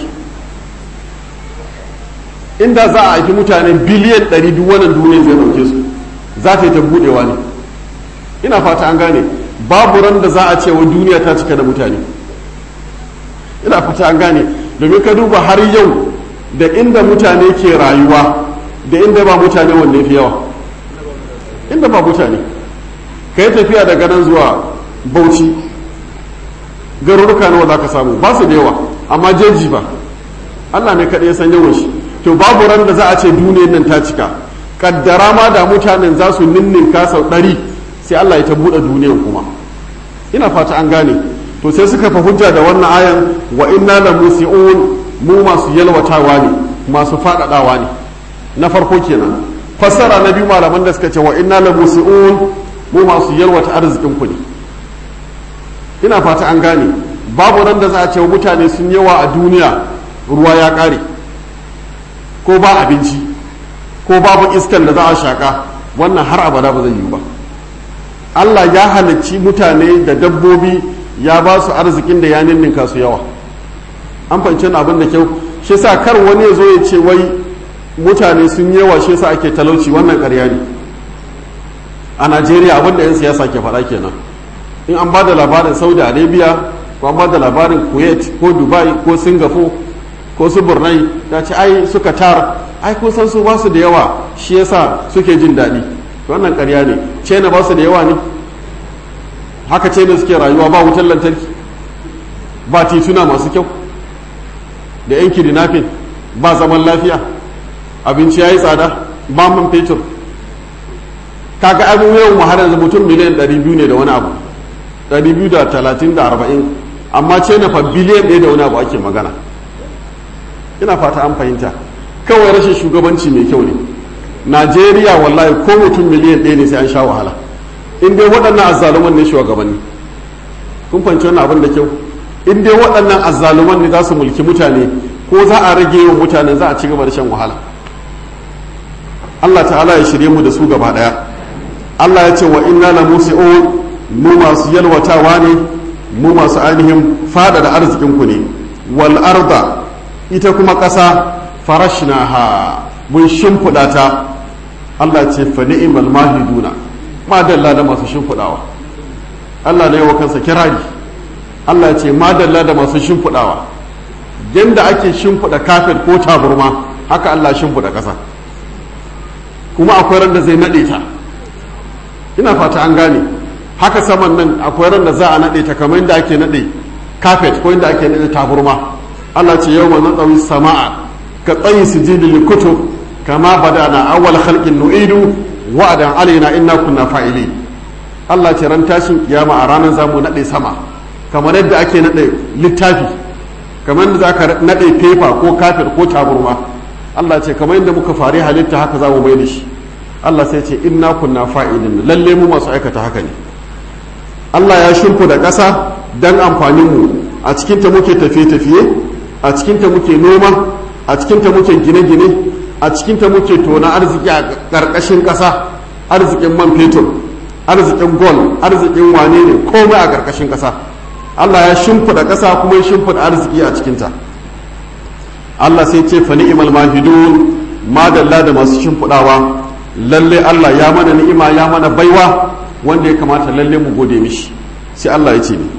inda za a haifi mutane biliyan ɗari duk wannan duniyar zai ɗauke su za ta yi ta buɗewa ne ina fata an gane babu ran da za a ce wa duniya ta cika da mutane ina fata an gane domin ka duba har yau da inda mutane ke rayuwa da inda ba mutane wanne fi yawa inda ba mutane ka yi tafiya daga nan zuwa bauchi garuruka nawa za ka samu ba su da yawa amma jeji ba allah ne kaɗai san yawan shi to babu ran da za a ce duniyar nan ta cika kaddara ma da mutanen za su ninninka sau ɗari sai allah ya ta buɗe duniyar kuma ina fata an gane to sai suka fa hujja da wannan ayan wa inna la musi'un mu masu yalwatawa ne masu faɗaɗawa ne na farko kenan fassara na biyu malaman da suka ce wa inna la musi'un mu masu yalwata arzikin ku ne ina fata an gane babu nan da za a ce mutane sun yawa a duniya ruwa ya ƙare ko ba abinci ko babu iskan da za a shaƙa wannan har abada ba zai yiwu ba Allah ya halicci mutane da dabbobi ya ba su arzikin da ya ninninka su yawa an fahimci abin da kyau shi sa kar wani ya zo ya ce wai mutane sun yawa shi sa ake talauci wannan ƙarya ne a najeriya abin da 'yan siyasa ke faɗa kenan in an ba da labarin saudi arabia ko an ba da labarin kuwait ko dubai ko singapore ko su burnai ta ce ai suka tar ai kun san su ba su da yawa shi yasa suke jin daɗi wannan ƙarya ne china ba su da yawa ne haka china suke rayuwa ba wutar lantarki ba tituna masu kyau da yan kidnapping ba zaman lafiya abinci ya yi tsada ba man fetur kaga abin yawan mu har yanzu mutum miliyan 200 ne da wani abu 230 da 40 amma ce na fa biliyan ɗaya da wani abu ake magana ina fata an fahimta kawai rashin shugabanci mai kyau ne najeriya wallahi ko mutum miliyan ɗaya ne sai an sha wahala in dai waɗannan azzaluman ne shugabanni kun fahimci wannan abin da kyau in dai waɗannan azzaluman ne za su mulki mutane ko za a rage yawan mutane za a ci gaba da shan wahala Allah ta'ala ya shirye mu da su gaba ɗaya Allah ya ce wa inna la musi'un mu masu yalwatawa ne mu masu ainihin fada da arzikin ku ne wal arda ita kuma ƙasa farashnaha mun shimfiɗa ta Allah ce fa ni'mal mahiduna ma dalla da masu shimfiɗawa Allah ne wa kansa kirari Allah ce ma dalla da masu shimfiɗawa yanda ake shimfiɗa kafin ko taburma haka Allah shimfiɗa ƙasa kuma akwai ran da zai naɗe ta ina fata an gane haka saman nan akwai ran da za a naɗe ta kamar yadda ake naɗe kafet ko yadda ake naɗe taburma Allah ce yau ma natsawi sama'a ka tsayi su ji da kutub kama bada na awwal khalqin nu'idu wa'adan alaina inna kunna fa'ili Allah ce ran tashin kiyama a ranar zamu naɗe sama kamar yadda ake naɗe littafi kamar yadda zaka naɗe fefa ko kafet ko taburma Allah ce kamar yadda muka fari halitta haka za mu mai da shi Allah sai ce inna kunna fa'ilin lalle mu masu aikata haka ne Allah ya shimfu da ƙasa don amfanin mu a cikin ta muke tafiye-tafiye a cikin ta muke noma a cikin ta muke gine-gine a cikin ta muke tona arziki a ƙarƙashin ƙasa arzikin man fetur arzikin gol arzikin wane ne komai a ƙarƙashin ƙasa Allah ya shimfiɗa ƙasa kuma ya shimfiɗa arziki a cikinta Allah sai ce fa ni'mal mahidun madalla da masu shimfiɗawa lalle Allah ya mana ni'ima ya mana baiwa wanda ya kamata lalle mu gode mishi sai Allah ya ce ni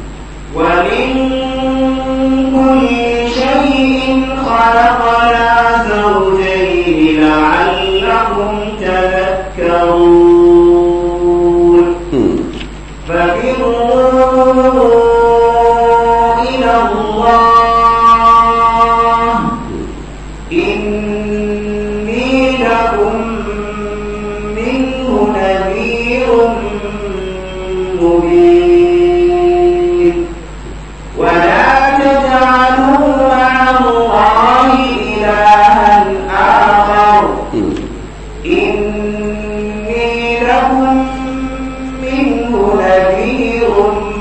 ومن كل شيء خلقنا زوجين لعلكم تذكرون ففروا إلى الله إني لكم منه نذير مبين ولا تجعلوا مع الله إلها آخر إني لكم منه نذير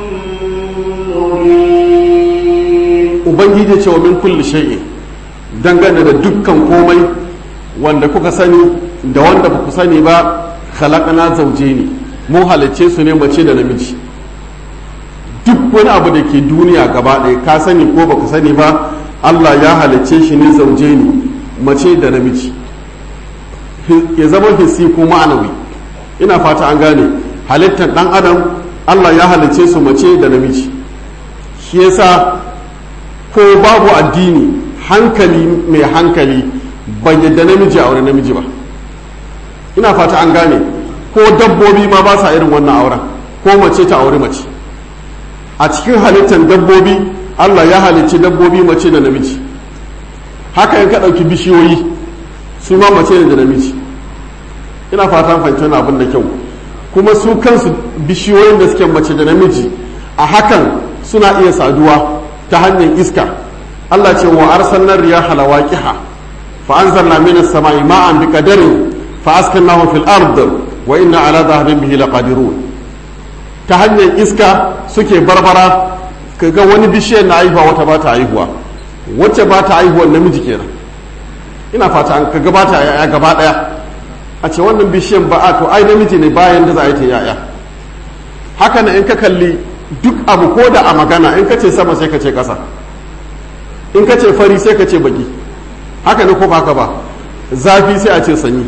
مبين ubangiji ce wa min kulli shay'in dangane da dukkan komai wanda kuka sani da wanda ba ku sani ba khalaqana zawjaini mu halicce su ne mace da namiji duk wani abu da ke duniya gaba ɗaya ka sani ko baka sani ba Allah ya halicce shi ne zawjaini mace da namiji ya zama hissi ko ma'anawi ina fata an gane halittar dan adam Allah ya halicce su mace da namiji shi yasa ko babu addini hankali mai hankali bai yadda namiji a wani namiji ba ina fata an gane ko dabbobi ma ba sa irin wannan auren ko mace ta auri mace a cikin halittar dabbobi allah ya halicci dabbobi mace da namiji haka in ka ɗauki bishiyoyi su ma mace da namiji ina fata an fahimci wani abin da kyau kuma su kansu bishiyoyin da suke mace da namiji a hakan suna iya saduwa ta hanyar iska Allah ce wa arsalna riyaha lawaqiha fa anzalna minas sama'i ma'an biqadarin fa askannahu fil ard wa inna ala dhahabin bihi laqadirun ta hanyar iska suke barbara kaga wani bishiyar na haihuwa wata ba ta haihuwa wacce ba ta haihuwa namiji kenan ina fata an kaga ba ta yaya gaba daya a ce wannan bishiyar ba a to ai namiji ne bayan da za a yi ta yaya haka na in ka kalli duk abu ko da a magana in ka ce sama sai ka ce ƙasa in ka ce fari sai ka ce baki haka ne ko ba haka ba zafi sai a ce sanyi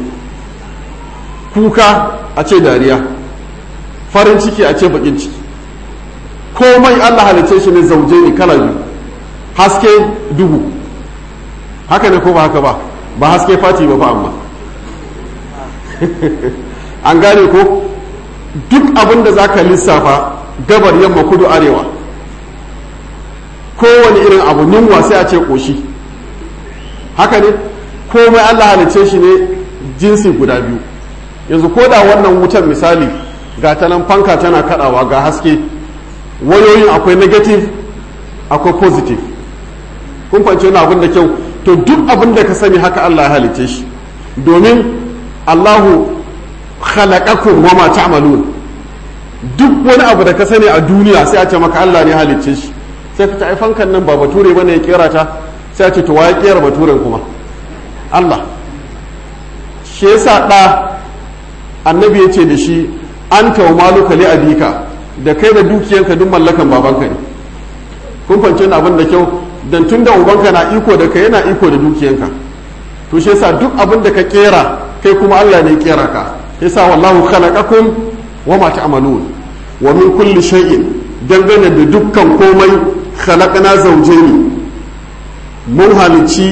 kuka a ce dariya farin ciki a ce bakin ciki komai allah halice shi ne zauje ne kala biyu haske duhu haka ne ko ba haka ba ba haske fati ba fa amma an gane ko duk abin da za ka lissafa gabar yamma kudu arewa kowane irin abu yunwa sai a ce ƙoshi haka ne komai allah halice shi ne jinsi guda biyu yanzu ko da wannan wutar misali ga ta nan fanka tana kadawa ga haske wayoyin akwai negative akwai positive kun fahimci wani abin da kyau to duk abin da ka sani haka allah ya halice shi domin allahu khalaqakum wa ma ta'malun duk wani abu da ka sani a duniya sai a ce maka Allah ne halicce shi sai ka ta ai fankan nan ba bature bane ya kera ta sai a ce to waye kera baturen kuma Allah shi yasa da annabi ya ce da shi anta wa maluka li abika da kai da dukiyanka duk mallakan babanka ne kun fahimci abin da kyau dan tunda ubanka na iko da kai yana iko da dukiyanka to shi yasa duk abin da ka kera kai kuma Allah ne ya kera ka yasa wallahu khalaqakum wa ma ta'malun wa min kulli shay'in dangane da dukkan komai khalaqna zawjayn mun halici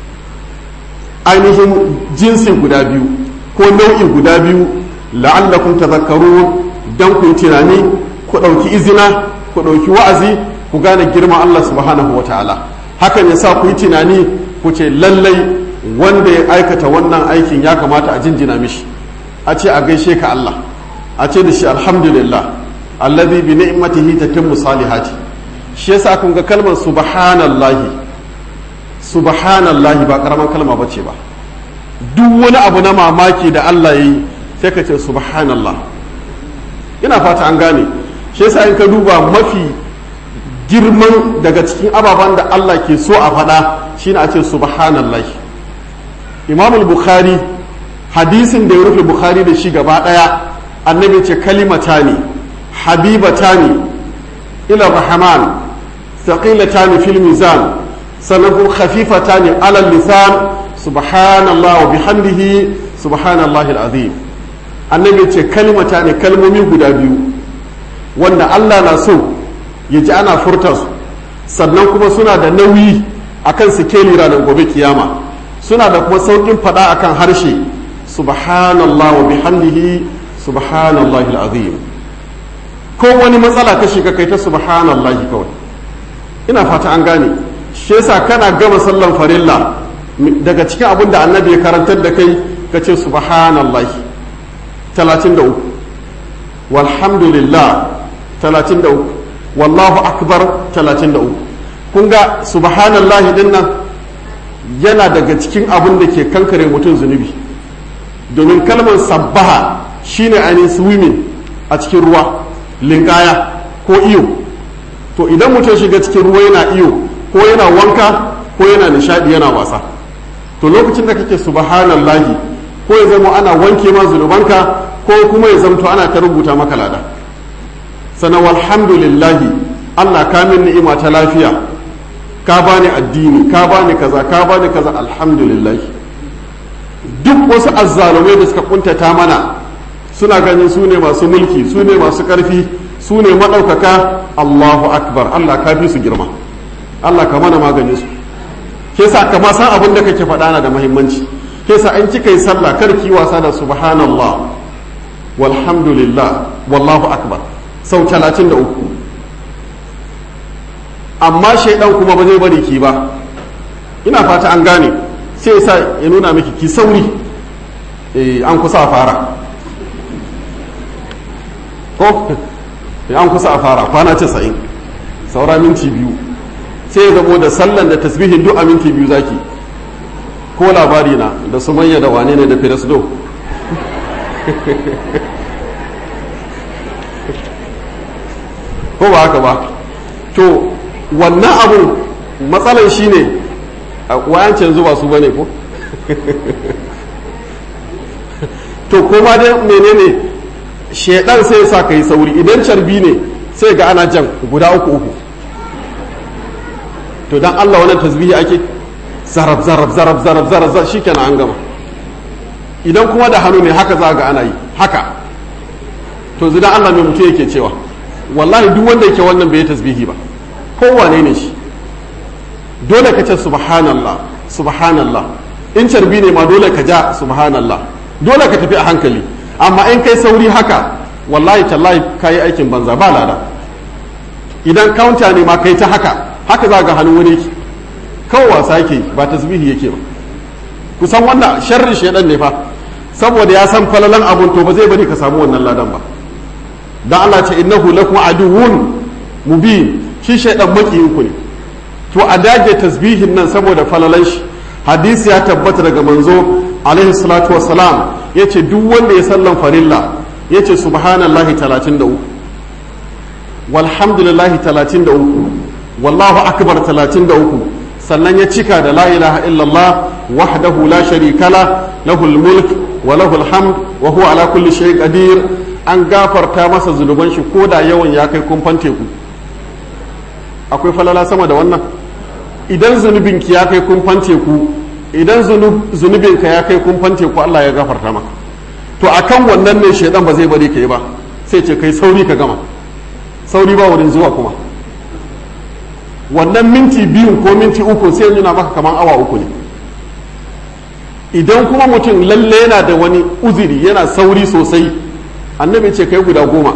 ainihin jinsi guda biyu ko nau'i guda biyu la'allakum tadhakkarun dan ku tunani ku dauki izina ku dauki wa'azi ku gane girman Allah subhanahu wa ta'ala hakan yasa ku yi tunani ku ce lallai wanda ya aikata wannan aikin ya kamata a jinjina mishi a ce a gaishe ka Allah a ce da shi alhamdulillah alladhi bi ni'matihi tatimmu salihati shi yasa kun ga kalmar subhanallahi subhanallahi ba karaman kalma bace ba duk wani abu na mamaki da Allah yayi sai ka ce subhanallah ina fata an gane shi yasa in ka duba mafi girman daga cikin ababen da Allah ke so a faɗa shine a ce subhanallahi imamul bukhari hadisin da ya rufe bukhari da shi gaba daya annabi ce kalimata ne habibata ne ila rahman thaqilata fil mizan sannan kuma khafifata ne alal lisan subhanallah wa bihamdihi subhanallahi alazim annabi ce kalimata ne kalmomi guda biyu wanda Allah na so ya ji ana furta su sannan kuma suna da nauyi akan sikeli ranar gobe kiyama suna da kuma saukin fada akan harshe subhanallah wa bihamdihi subhanallahi alazim ko wani matsala ka shiga kai ta subhanallahi kawai ina fata an gane shi yasa kana gama sallan farilla daga cikin abin da annabi ya karantar da kai ka ce subhanallahi 33 walhamdulillah 33 wallahu akbar 33 kun ga subhanallahi din nan yana daga cikin abin da ke kankare mutum zunubi domin kalmar sabbaha shine ainihin swimming a cikin ruwa linkaya ko iyo to idan mutum shiga cikin ruwa yana iyo ko yana wanka ko yana nishadi yana wasa to lokacin da kake subhanallahi ko ya zama ana wanke ma zunubanka ko kuma ya zamto ana ta rubuta maka lada sannan walhamdulillahi Allah ka min ni'ima ta lafiya ka bani addini ka bani kaza ka bani kaza alhamdulillahi duk wasu azzalumai da suka kuntata mana suna ganin su ne masu mulki su ne masu ƙarfi su ne maɗaukaka Allahu akbar Allah ka fi su girma Allah ka mana maganin su ke sa ka ma san abin da kake faɗa na da muhimmanci ke sa an kika yi sallah kar ki wasa da subhanallah walhamdulillah wallahu akbar sau talatin da uku amma shaidan kuma ba zai bari ki ba ina fata an gane sai ya sa ya nuna miki ki sauri an kusa a fara ko an kusa a fara kwana casa'in saura minti biyu sai ya zamo da sallan da tasbihin duk a minti biyu zaki ko labari na da sumayya da wane ne da firasdo ko ba haka ba to wannan abun matsalan shi ne wayancin zuba su bane ko to kuma dai menene shedan sai sa ka yi sauri idan carbi ne sai ga ana jan guda uku uku to dan Allah wannan tasbihi ake zarab zarab zarab zarab zarab zarab shikenan an gama idan kuma da hannu ne haka za ga ana yi haka to zidan Allah mai mutu yake cewa wallahi duk wanda yake wannan bai tasbihi ba kowane ne shi dole ka ce subhanallah subhanallah in carbi ne ma dole ka ja subhanallah dole ka tafi a hankali amma in kai sauri haka wallahi tallahi ka yi aikin banza ba lada idan kaunta ne ma kai ta haka haka za ga hannu wani yake kawai wasa yake ba tasbihi yake ba kusan wannan sharrin shedan ne fa saboda ya san falalan abun to ba zai bari ka samu wannan ladan ba dan Allah ce innahu lakum aduwwun mubin shi shaidan makiyinku ne to a dage tasbihin nan saboda falalan shi hadisi ya tabbata daga manzo alaihi salatu wassalam yace duk wanda ya sallan farilla yace subhanallahi 33 walhamdulillahi 33 wallahu akbar 33 sannan ya cika da la ilaha illallah wahdahu la sharika la lahul mulk wa lahul hamd wa huwa ala kulli shay'in qadir an gafarta masa zunuban shi ko da yawan ya kai kumfan teku akwai falala sama da wannan idan zunubinki ya kai kumfan teku idan zunubinka ya kai kumfan teku Allah ya gafarta maka to akan wannan ne shaidan ba zai bari ka yi ba sai ce kai sauri ka gama sauri ba wurin zuwa kuma wannan minti biyun ko minti uku sai nuna maka kamar awa uku ne idan kuma mutum lalle yana da wani uziri yana sauri sosai annabi ce kai guda goma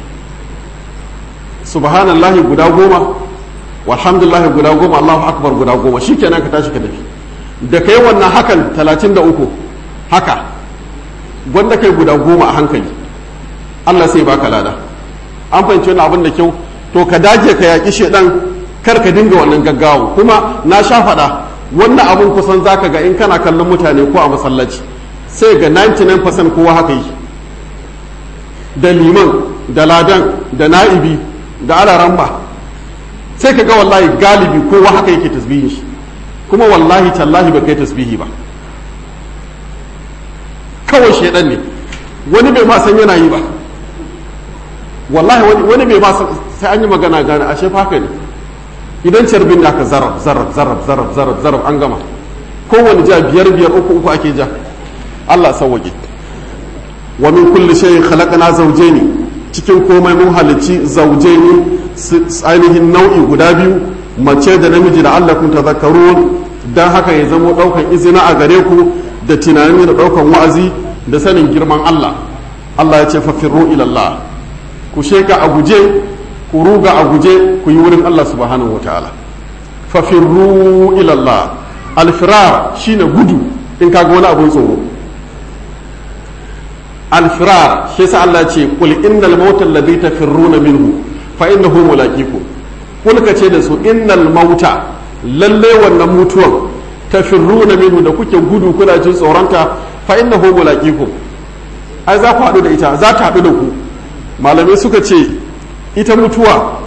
subhanallahi guda goma walhamdulillahi guda goma allahu akbar guda goma shikenan ka tashi ka tafi da kai wannan hakan talatin da uku haka gwanda kai guda goma a hankali allah sai baka lada an fahimci wani abin da kyau to ka dage ka yaƙi shedan kar ka dinga wannan gaggawa kuma na sha faɗa wannan abin kusan zaka ga in kana kallon mutane ko a masallaci sai ga 99% kowa haka yi da liman da ladan da na'ibi da alaramba sai ka ga wallahi galibi kowa haka yake tasbihin shi kuma wallahi tallahi ba kai tasbihi ba kawai shaidan ne wani bai ma san yana yi ba wallahi wani bai ma sai an yi magana gane ashe haka ne idan carbin da aka zarab zarab zarab zarab zarab zarab an gama kowane ja biyar biyar uku uku ake ja Allah sauwaƙe wa min kulli shay'in khalaqna zawjayn cikin komai mun halicci zawjayn ainihin nau'i guda biyu mace da namiji da Allah kun tazakkarun dan haka ya zamo daukan izina a gare ku da tunani da daukan wa'azi da sanin girman Allah Allah ya ce fafirru ila Allah ku sheka a guje ku ruga a guje ku yi wurin Allah subhanahu wataala fafirru ila Allah alfirar shine gudu in kaga wani abun tsoro alfirar shi yasa Allah ce qul innal mauta alladhi tafirruna minhu fa innahu mulaqikum kul ka ce da su innal mauta lalle wannan mutuwan tafirruna minhu da kuke gudu kuna jin tsoronta fa innahu mulaqikum ai za ku haɗu da ita za ta haɗu da ku malamai suka ce ita mutuwa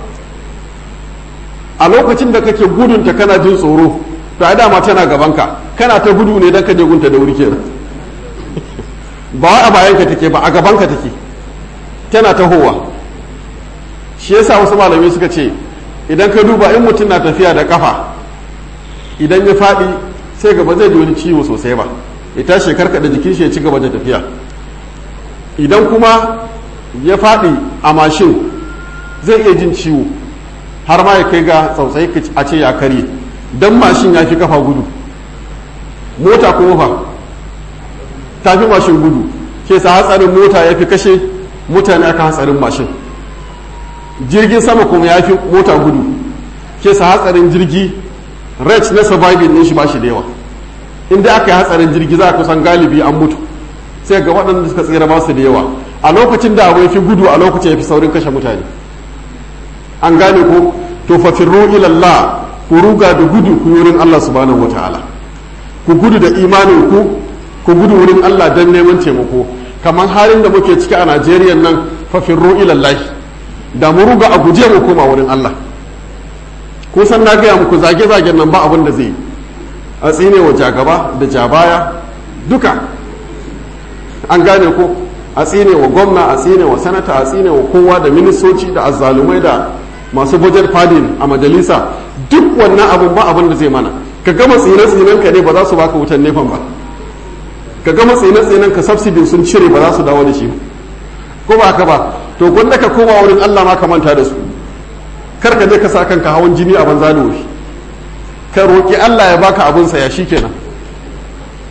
a lokacin da kake gudunta kana jin tsoro to ai dama tana gabanka kana ta gudu ne don ka je gunta da wuri kenan ba wai a bayanka take ba a gabanka take tana tahowa shi yasa wasu malamai suka ce idan ka duba in mutum na tafiya da kafa idan ya faɗi sai gaba zai ji wani ciwo sosai ba ya tashi karka da jikin shi ya ci gaba da tafiya idan kuma ya faɗi a mashin zai iya jin ciwo har ma ya kai ga tsautsayi a ce ya karye don mashin ya fi kafa gudu mota kuma fa ta fi mashin gudu ke sa hatsarin mota ya fi kashe mutane aka hatsarin mashin jirgin sama kuma ya fi mota gudu ke sa hatsarin jirgi rate na surviving din shi ba shi da yawa inda aka yi hatsarin jirgi za a kusan galibi an mutu sai ga waɗanda suka tsira ba su da yawa a lokacin da abu ya fi gudu a lokacin ya fi saurin kashe mutane an gane ko to fafirru ilallah ku ruga da gudu ku wurin Allah subhanahu wataala ku gudu da imanin ku ku gudu wurin Allah don neman taimako kamar halin da muke ciki a Najeriya nan fafirru ilallahi da mu ruga a guje mu koma wurin Allah ko san na gaya muku zage-zagen nan ba abin da zai a tsine wa jagaba da jabaya duka an gane ko a tsine wa gwamna a tsine wa sanata a tsine wa kowa da ministoci da azzalumai da masu budget fadin a majalisa duk wannan abun ba abin da zai mana ka gama tsine-tsinen ka ne ba za su baka wutan nefan ba ka gama tsine-tsinen ka subsidy sun cire ba za su dawo da shi ko ba haka ba to gwanda ka koma wurin Allah ma ka manta da su kar ka je ka sa kanka hawan jini a banza da wuri ka roƙi Allah ya baka abin sa ya shikenan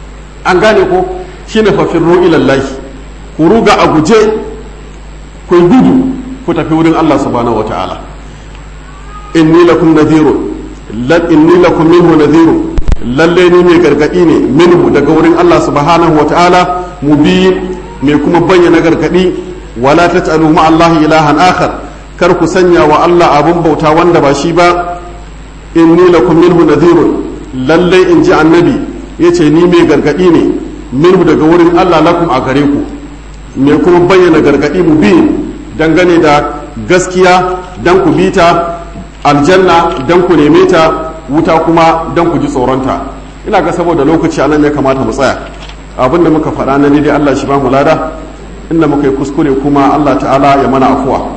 an gane ko shine fa firru ila Allah ku ruga a guje ku gudu ku tafi wurin Allah subhanahu wataala inni lakum nadhirun lan inni lakum minhu nadhirun lalle ni mai gargadi ne minhu daga wurin Allah subhanahu wataala mubin mai kuma bayyana gargadi wala taj'alu ma Allah ilahan akhar kar ku sanya wa Allah abun bauta wanda ba shi ba inni lakum minhu nadhirun lalle in ji annabi yace ni mai gargadi ne minhu daga wurin Allah lakum a gare ku mai kuma bayyana gargadi mubin dangane da gaskiya dan ku bita aljanna dan ku neme ta wuta kuma dan ku ji tsoronta ina ga saboda lokaci anan ya kamata mu tsaya abin da muka faɗa na dai Allah shi ba mu lada inda muka yi kuskure kuma Allah ta'ala ya mana afuwa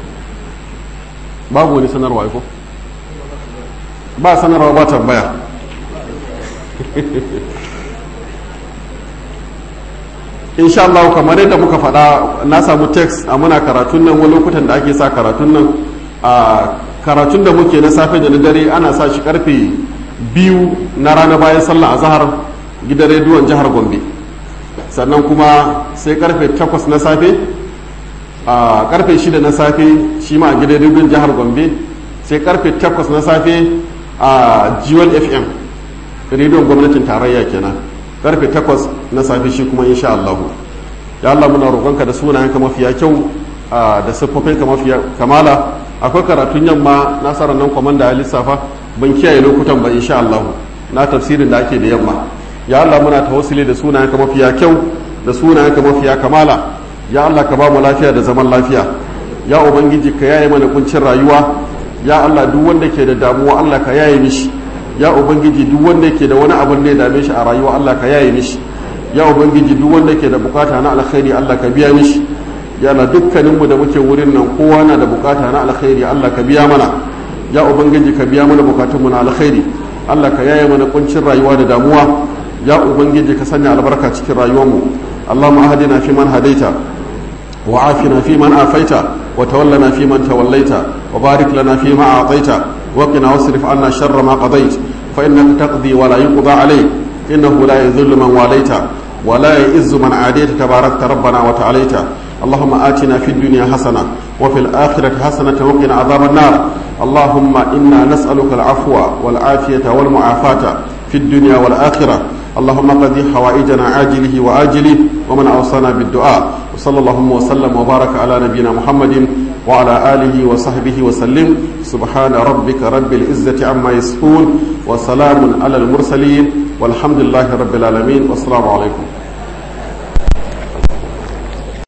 babu wani sanarwa ko ba sanarwa ba tambaya insha Allah kamar yadda muka faɗa na samu text a muna karatun nan wani lokutan da ake sa karatun nan a karatun da muke na safe da na dare ana sa shi karfe biyu na rana bayan sallah a zahar gidan rediyon jihar gombe sannan kuma sai karfe takwas na safe a karfe shida na safe shi ma a gidan rediyon jihar gombe sai karfe takwas na safe a g1 fm rediyon gwamnatin tarayya kenan karfe takwas na safe shi kuma insha allahu ya Allah muna roƙonka da sunayenka mafiya kyau da siffofinka mafiya kamala akwai karatun yamma nasarar nan kwamanda ya lissafa ban kiyaye lokutan ba insha Allah na tafsirin da ake da yamma ya Allah muna tawassuli da sunayenka mafiya kyau da sunayenka mafiya kamala ya Allah ka ba mu lafiya da zaman lafiya ya ubangiji ka yaye mana kuncin rayuwa ya Allah duk wanda ke da damuwa Allah ka yaye mishi ya ubangiji duk wanda ke da wani abin da ya dame shi a rayuwa Allah ka yaye mishi ya ubangiji duk wanda ke da bukata na alkhairi Allah ka biya mishi ya na dukkaninmu da muke wurin nan kowa na da bukata na alkhairi Allah ka biya mana ya ubangiji ka biya mana bukatunmu na alkhairi Allah ka yaye mana kuncin rayuwa da damuwa ya ubangiji ka sanya albarka cikin rayuwarmu Allahumma ahdina fi man hadaita wa afina fi man afaita wa tawallana fi man tawallaita wa barik lana fi ma a'taita wa qina wasrif anna sharra ma qadait fa innaka taqdi wa la yuqda alayk innahu la yadhillu man walaita wa la yu'izzu man adayta tabarakta rabbana wa ta'alaita اللهم آتنا في الدنيا حسنة وفي الآخرة حسنة وقنا عذاب النار اللهم إنا نسألك العفو والعافية والمعافاة في الدنيا والآخرة اللهم قضي حوائجنا عاجله وآجله ومن أوصانا بالدعاء وصلى اللهم وسلم وبارك على نبينا محمد وعلى آله وصحبه وسلم سبحان ربك رب العزة عما يصفون وسلام على المرسلين والحمد لله رب العالمين والسلام عليكم